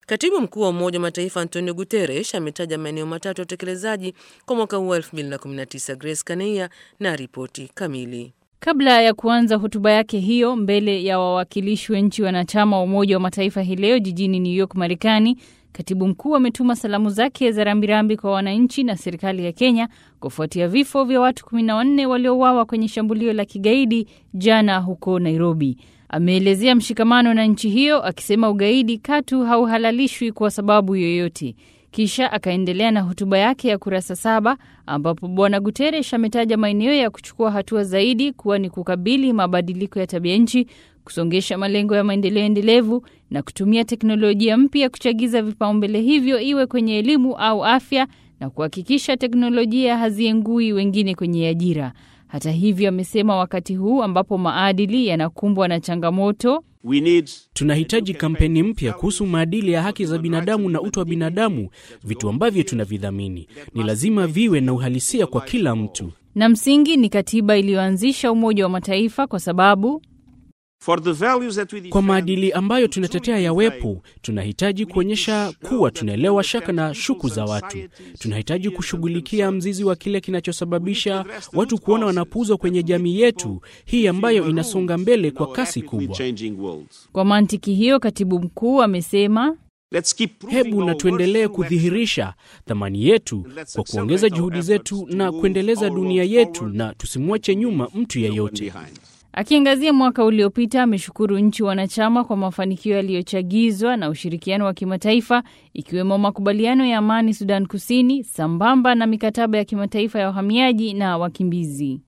Katibu mkuu wa Umoja wa Mataifa Antonio Guterres ametaja maeneo matatu ya utekelezaji kwa mwaka huu wa 2019. Grace Kaneia na ripoti kamili. Kabla ya kuanza hotuba yake hiyo mbele ya wawakilishi wa nchi wanachama wa Umoja wa Mataifa hii leo jijini New York, Marekani, katibu mkuu ametuma salamu zake za rambirambi kwa wananchi na serikali ya Kenya kufuatia vifo vya watu 14 waliouawa kwenye shambulio la kigaidi jana huko Nairobi. Ameelezea mshikamano na nchi hiyo akisema ugaidi katu hauhalalishwi kwa sababu yoyote. Kisha akaendelea na hotuba yake ya kurasa saba ambapo Bwana Guterres ametaja maeneo ya kuchukua hatua zaidi kuwa ni kukabili mabadiliko ya tabia nchi, kusongesha malengo ya maendeleo endelevu na kutumia teknolojia mpya kuchagiza vipaumbele hivyo, iwe kwenye elimu au afya, na kuhakikisha teknolojia haziengui wengine kwenye ajira. Hata hivyo, amesema wakati huu ambapo maadili yanakumbwa na changamoto Tunahitaji kampeni mpya kuhusu maadili ya haki za binadamu na utu wa binadamu, vitu ambavyo tunavidhamini. Ni lazima viwe na uhalisia kwa kila mtu, na msingi ni katiba iliyoanzisha Umoja wa Mataifa kwa sababu kwa maadili ambayo tunatetea yawepo, tunahitaji kuonyesha kuwa tunaelewa shaka na shuku za watu. Tunahitaji kushughulikia mzizi wa kile kinachosababisha watu kuona wanapuuzwa kwenye jamii yetu hii ambayo inasonga mbele kwa kasi kubwa. Kwa mantiki hiyo, katibu mkuu amesema Hebu na tuendelee kudhihirisha thamani yetu kwa kuongeza juhudi zetu na kuendeleza dunia yetu, na tusimwache nyuma mtu yeyote. Akiangazia mwaka uliopita, ameshukuru nchi wanachama kwa mafanikio yaliyochagizwa na ushirikiano wa kimataifa ikiwemo makubaliano ya amani Sudan Kusini sambamba na mikataba ya kimataifa ya wahamiaji na wakimbizi.